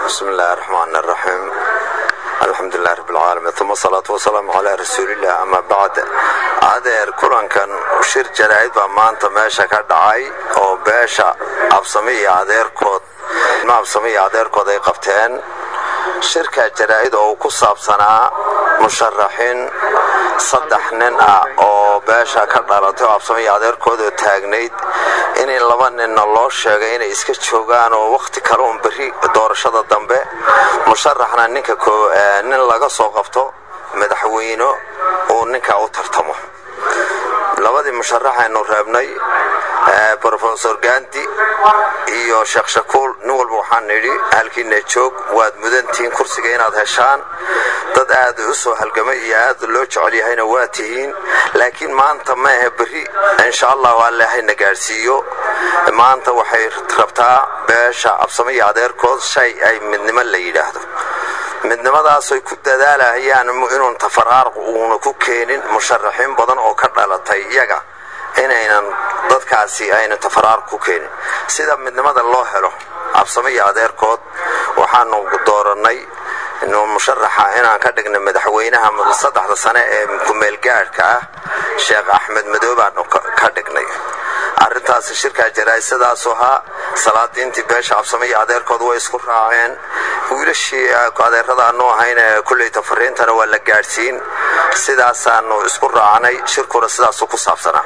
bismi illaahi raxmaan raxiim alxamdulilah rabbilcaalamiin uma asalaatu wasalaamu calaa rasuuliillah ama bacd adeer kulankan shir jaraa'id baa maanta meesha ka dhacay oo beesha absame iyo adeerkood ilma absame iyo adeerkood ay qabteen shirka jaraa'id oo uu ku saabsanaa musharaxiin saddex nin ah oo beesha ka dhalatay oo absame iyo adeerkoodoo taagnayd inay laba ninna loo sheegay inay iska joogaan oo wakhti kale uun berri doorashada dambe musharaxna ninka nin laga soo qabto madaxweyne uu ninkaa u tartamo labadii musharaxaynu reebnay rofesor gandi iyo sheekh shakuul nin walba waxaan nidhi halkiina joog waad mudantihiin kursiga inaad heshaan dad aad u soo halgamay iyo aad loo jecel yahayna waa tihiin laakiin maanta ma ahe berri insha allahu allahayna gaadhsiiyo maanta waxay rabtaa beesha absame iyo adeerkood shay ay midnimo la yidhaahdo midnimadaasay ku dadaalahayaan inuun tafaraarq uuna ku keenin musharaxiin badan oo ka dhalatay iyaga inaynan dadkaasi aynan tafaraarq ku keenin sida midnimada loo helo absame iyo adeerkood waxaanu doorannay musharaxa inaan ka dhignay madaxweynaha saddexda sane ee kumeelgaadhka ah sheekh axmed madoobaanu ka dhignay arrintaas shirkaa jaraa'isadaasoo ahaa salaadiintii beesha absame iyo adeerkood way isku raaceen wiilashii adeeradaanu ahayn kulleyta fariintana waa la gaadhsiin sidaasaanu isku raacnay shirkuna sidaasu ku saabsanaa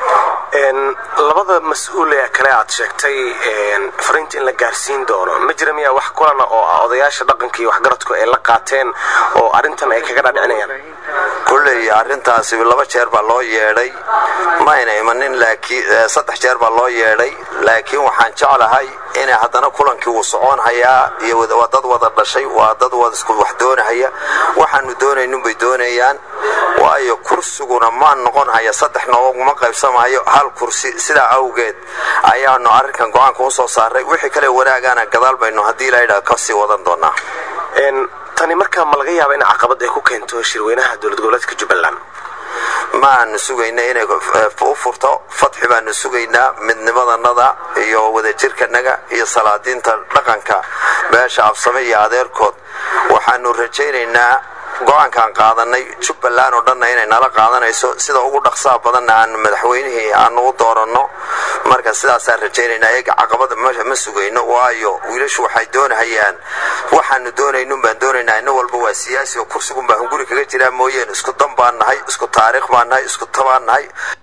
labada mas-uul ee kale aad sheegtay fariinta in la gaarsiin doono ma jira miyaa wax kulana oo ah odayaasha dhaqanka iyo waxgaradku ay la qaateen oo arrintan ay kaga dhadhicinayaan kulley arrintaasi laba jeer baa loo yeedhay mayna imanin laakiin saddex jeer baa loo yeedhay laakiin waxaan jeclahay inay haddana kulankii uu socon hayaa iyo waa dad wada dhashay waa dad wada isku wax doonahaya waxaanu doonaynunbay doonayaan waayo kursiguna maa noqon haya saddex nooguma qaybsamayo hal kursi sidaa awgeed ayaanu arrinkan go-aanka usoo saaray wixii kale wanaagaana gadaal baynu haddii laydhaa kasii wadan doonaa tani markaa ma laga yaaba in caqabad ay ku keento shirweynaha dowlad goboleedka jubbaland ma aanu sugayna inay u furto fadxi baanu sugaynaa midnimadanada iyo wadajirkanaga iyo salaadiinta dhaqanka beesha absame iyo adeerkood waxaanu rajaynaynaa go-aankaan qaadanay jubbaland oo dhanna inay nala qaadanayso sida ugu dhaqsaha badanna aan madaxweynihii aanu u dooranno marka sidaasaan rajaynaynaa eega caqabada ma sugayno waayo wiilashu waxay doonahayaan waxaanu doonaynun baan doonaynaa ina walba waa siyaasi oo kursigun baan hunguri kaga jiraa mooyeen isku dan baan nahay isku taariikh baan nahay isku tabaan nahay